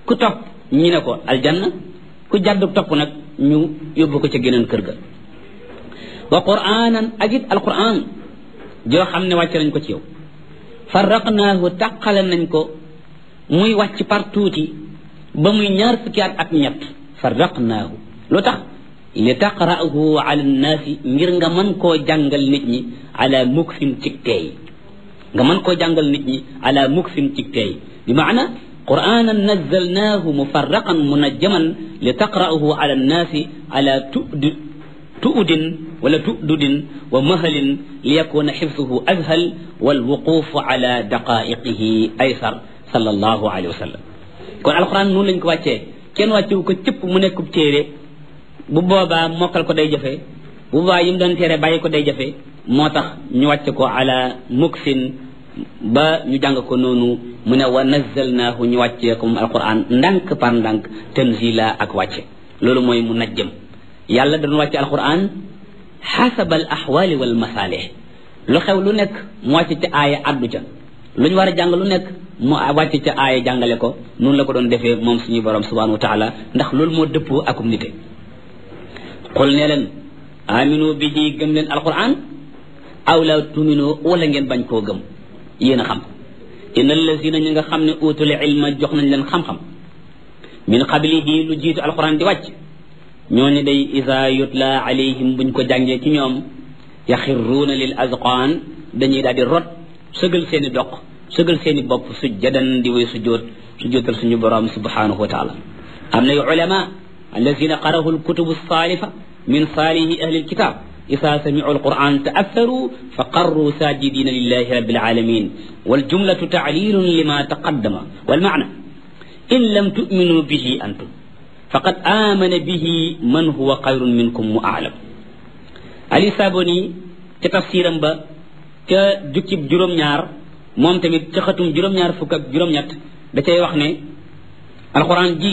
ku topp ñi ne ko aljanna ku jàddu topp nag ñu yóbbu ko ca geneen kër ga wa quraanan ak it alquran joo xam ne wàcce nañ ko ci yow farraqnaahu tàqale nañ ko muy wàcc par tuuti ba muy ñaar fukki at ak ñett farraqnaahu lu tax li taqra'ahu ala nnaasi ngir nga mën koo jàngal nit ñi ala muksin cig teey nga mën koo jàngal nit ñi ala muksin cig teey bi maana qur'anan nazzalnaahu mufarraqan munajjaman li taqra'ahu ala nnaasi ala tudi tu'udin wala tu'dudin wa mahalin li yakuna xifsuhu azhal wal wuqufu ala daqaiqihi aysar sallallahu alayhi wa sallam kon alquran noonu lañ ko wàccee kenn wàccewu ko cëpp mu nekkub téere bu boobaa mokkal ko day jafe bu boobaa yi mu doon téere bàyyi ko day jafe moo tax ñu wàcce ko ala muksin ba ñu jàng ko noonu mu ne wa nazzalnaahu ñu wàccee ko moom alquran ndànk par ndànk tanzila ak wàcce loolu mooy mu najjëm yàlla dañu wàcce alquran xasaba al axwaali wal masaalih lu xew lu nekk mu wàcce ca aaya addu ca lu ñu war a jàng lu nekk mu wàcce ca aaya jàngale ko noonu la ko doon defee moom suñu borom subhanahu wa taala ndax loolu moo dëppoo akum nite qul ne leen aminu bihi gëm leen alquran aw la tuminu wala ngeen bañ koo gëm yéen a xam inna allazina ñi nga xam ne utul ilma jox nañ leen xam-xam min qablihi lu jiitu alquran di wàcc ñooñu day isa yutla alayhim buñ ko jàngee ci ñoom yaxirruuna lil azqaan dañuy daal di rot sëgal seen i doq sëgal seen i bopp sujjadan di way sujjoot sujjootal suñu borom subhanahu wa taala am na yu ulama allazina qarahu alkutubu saalifa min saalihi ahli alkitab isa samicu alquran taatharu fa qarru sajidina lillahi rabbil alamin waljumlatu taclilun lima taqaddama walmacna in lam tuminu bihi antum faqad amana bihi man huwa xayrun minkum mu aalam ali saboni ca tafsiram ba ca jukkib juróom-ñaar moom tamit ca xatum juróom-ñaar fukk ak juróom-ñett da cay wax ne alquran ji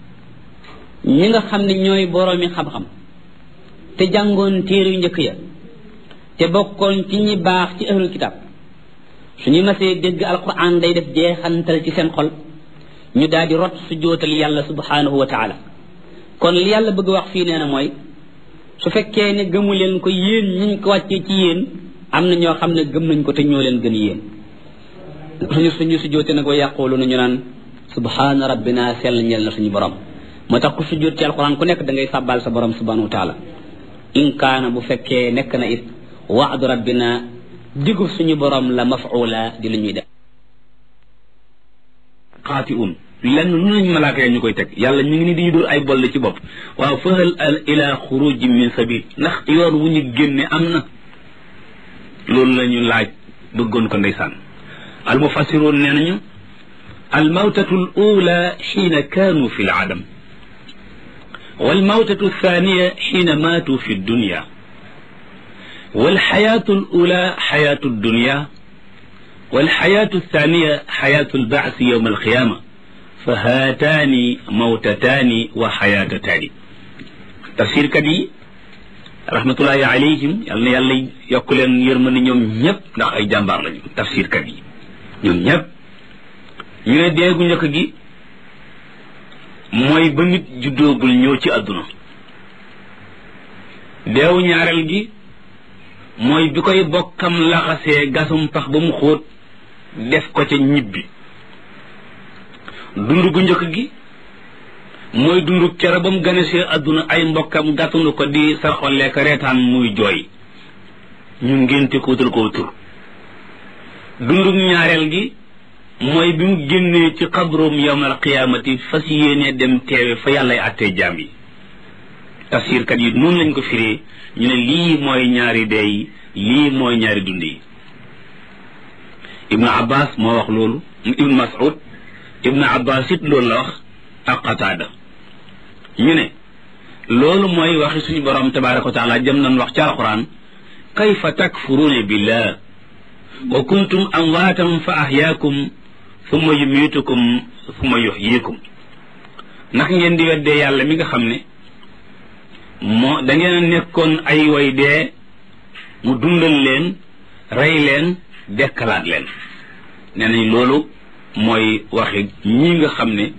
ñi nga xam ne ñooy boroomi xam-xam te jàngoon téere yu njëkk ya te bokkoon ci ñi baax ci ahlul kitab suñu masee dégg alquran day def jeexantal ci seen xol ñu daal di rot su jootal yàlla subhanahu wa taala kon li yàlla bëgg wax fii nee na mooy su fekkee ne gëmu leen ko yéen ñiñ ko wàccee ci yéen am na ñoo xam ne gëm nañ ko te ñoo leen gën yéen suñu suñu su joote nag wa yàqoolu na ñu naan subhana rabbina sell ñel na suñu borom moo tax ku su joot ci alquran ku nekk da ngay sàbbaal sa borom subhanahu wa taala in kaana bu fekkee nekk na it waadu rabbina digu suñu borom la mafula di lu ñuy def xaati un lenn lu nañ malaaka ya ñu koy teg yàlla ñu ngi ni di ñu dóor ay bolle ci bopp waaw fahal al ila xuruji min sabil ndax yoon wu ñu génne am na loolu la ñu laaj bëggoon ko ndeysaan al mufassiroon nee nañu al mawtatu al ula xiina kaanu fi l adam wal mawtatu thaniya xiina maatu fi dunya والحياة الأولى حياة الدنيا والحياة الثانية حياة البعث يوم القيامة فهاتان موتتان وحياتتان تفسير كدي رحمة الله عليهم يالنا يالا يقولن يرمن ñoom ñëpp ndax ay jàmbaar lañu tafsir kat yi ñoom ñëpp ñu ne deegu njëkk gi mooy ba nit juddoogul ñëw ci àdduna deewu ñaareel gi mooy bi koy bokkam laxasee gasum pax ba mu xóot def ko ca ñibbi dund gu njëkk gi mooy dund kere ba mu ganesee àdduna ay mbokkam gàttandu ko di sarxolee ko reetaan muy jooy ñu ngénte ko wutal ko tur dundug ñaareel gi mooy bi mu génnee ci xabroom yawmal qiyaamati fas yéenee dem teewe fa yàllay àttee jaam yi tafsirkat yi noonu lañ ko firee ñu ne lii mooy ñaari dee yi lii mooy ñaari dund yi ibnu abbas moo wax loolu ibnu mas'ud ibnu abbas it loolu la wax ak qataada ñu ne loolu mooy waxi suñu borom tabaraka wa taala jëm nañ wax ci alquran kayfa takfuruuna billah wa kuntum amwaatan fa ahyaakum thumma yumiitukum thumma yuhyikum ndax ngeen di weddee yàlla mi nga xam ne moo da ngeen a nekkoon ay way dee mu dundal leen rey leen dekkalaat leen nee nañ loolu mooy waxi ñi nga xam ne